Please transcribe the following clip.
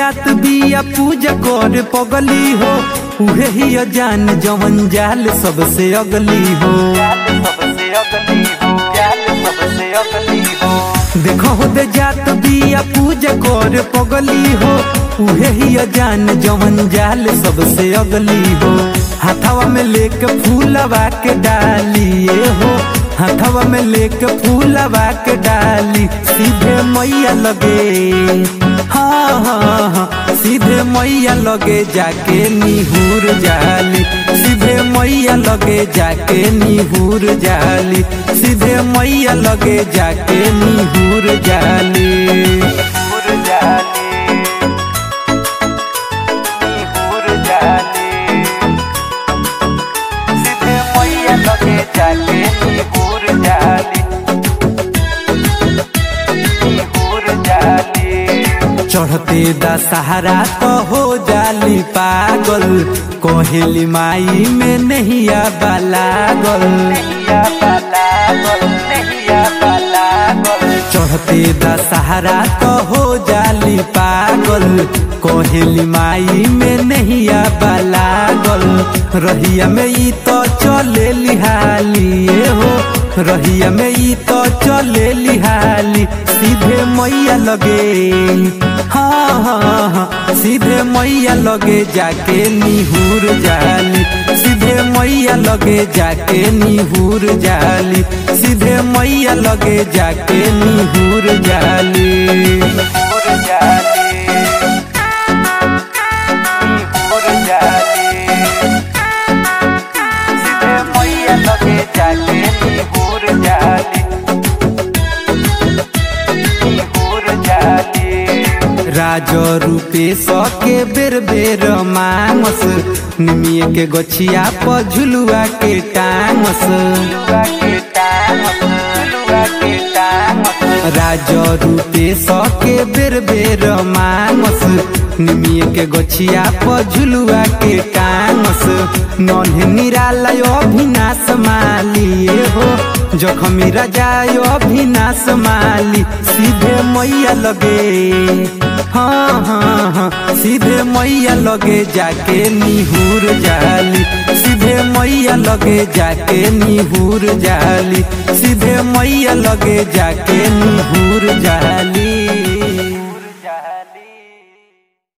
जात बिया पूजा कर पगली हो उहे ही जान जवन जाल सबसे अगली हो देखो हो दे जात बिया पूजा कर पगली हो उहे ही जान जवन जाल सबसे अगली हो हाथवा में लेके फूलवा के डालिए हो हाथवा में लेके फूलवा के डाली सीधे मैया लगे हाँ हाँ हाँ सीधे मैया लगे जाके निहूर जाली सीधे मैया लगे जाके निहूर जाली सीधे मैया लगे जाके निहूर जाली निहूर जाली निहूर जाली सीधे मैया लगे जाके निहूर जाली निहूर जाली चढ़ते दशहरा तो हो जाली पागल कोहेली माई में नहीं बालागल चढ़ते दशहरा तो हो जाली पागल कोहेली माई में नहीं बालागल रहिया में ई तो चले लिहाली हो रहिया में ई तो चले लिहाली सीधे मैया लगे हाँ हाँ हाँ सीधे मैया लगे जाके निहूर जाली सीधे मैया लगे जाके निहूर जाली सीधे मैया लगे जाके निहूर जाली निहूर जाली निहूर जाली सीधे मैया लगे जाके निहूर जाली निहूर जाली राज रूपे सके बेर बेर मांगस निमिये के गछिया पर झुलुआ के टांगस राज रूपे सके बेर बेर मांगस निमिये के गछिया पर झुलुआ के टांगस नन्हे निरालय अभिनाश मालिए हो जखमी राजा अभिनाश माली सीधे मैया लगे हाँ हाँ हाँ सीधे मैया लगे जाके निहूर जाली सीधे मैया लगे जाके निहूर जाली सीधे मैया लगे जाके निहूर जाली